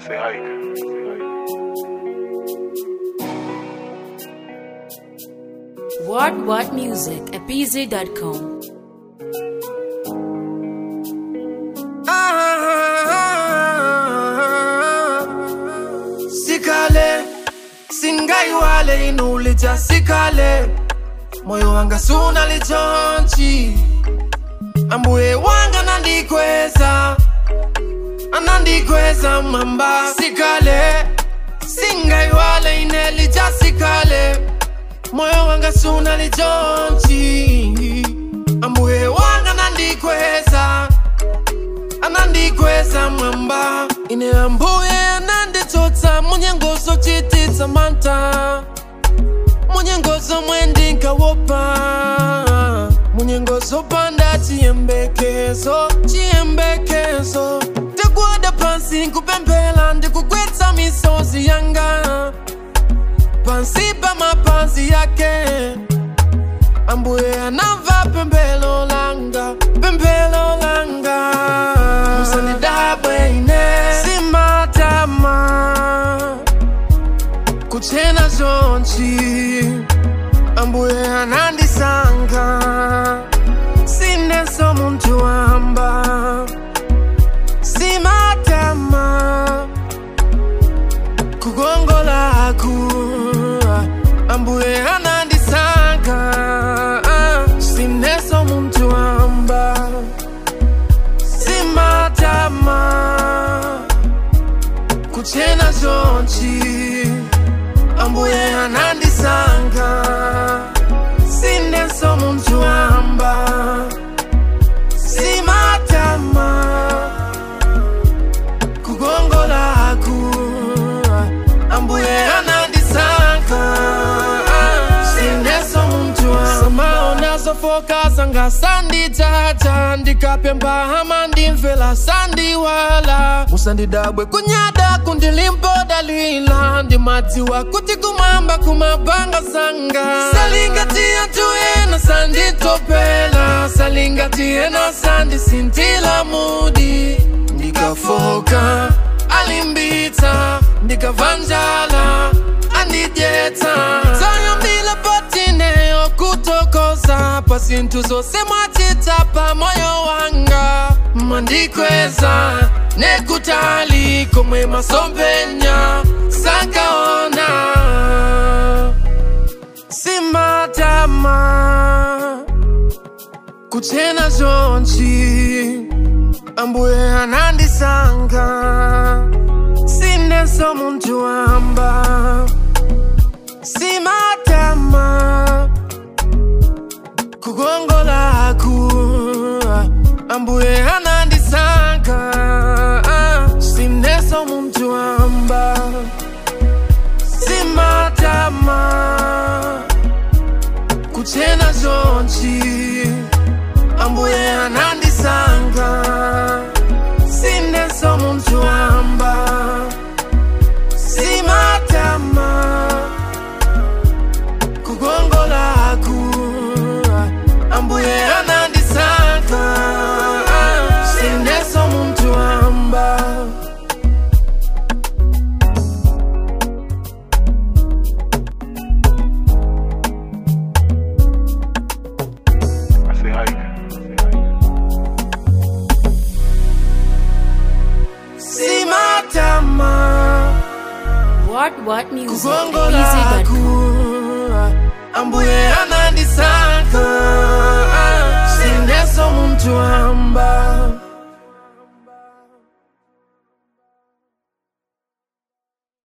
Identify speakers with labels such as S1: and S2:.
S1: Say hike.
S2: What What Music at pz.com.
S3: sikale singaiwale inulija sikale moyo wanga suna lichonchi ambuye wanga nandikweza anandikweza mamba sikale singaiwale inelija sikale moyo wanga suna lichonchi ambuye wanga nandikweza anandikweza mwamba ine ambuye ananditsotsa munyengozo chititsa manta munyengozo mwendinkawopa munyengozo panda chiyembekezo chiyembekezo ndikuoda pansi nkupemphera ndikugwetsa misozi yanga pansi pa mapazi yake ambuye anamva pemphero langa pemphero langa musandidabwe ine simatama kuchena zonchi ambuye anandisankha sineso munthu wamba simatama kukongolaku ambuye anandisankha sineso munthu wamba simatama kuchena zonchi ambuye anandisankha sineso munthu wamba simatama kukongolaku ambuye anandisankha sineso munthu wamba sofoka zanga sanditata ndikapemba hama ndimvela sandiwala musandidabwe kunyada kundilimpodalila ndimadziwa kuti kumwamba kumabanga zanga salingatiya tuyena sanditopela salingatiena sandisintila mudi ndikafoka alimbitsa ndikavanjala andidyetsa zayambile patineyo kutokoza pasinthu zose mwachita pa moyo wanga mandikweza nekutali komwe masompenya sakaona simatama kuchena zonchi ambuye anandisankha sineso munthu wamba simatama kukongolaku ambuye anandisankha sineso munthu wamba simatama kuchena zonchi ambuye anandisankha sineso munthu wamba simatama kukongolaku ambuye anandisankha sineso munthu wamba
S1: I say hike.
S3: simatama
S2: What What Music at
S3: kukongolaku
S2: pz.com.
S3: ambuye anandisankha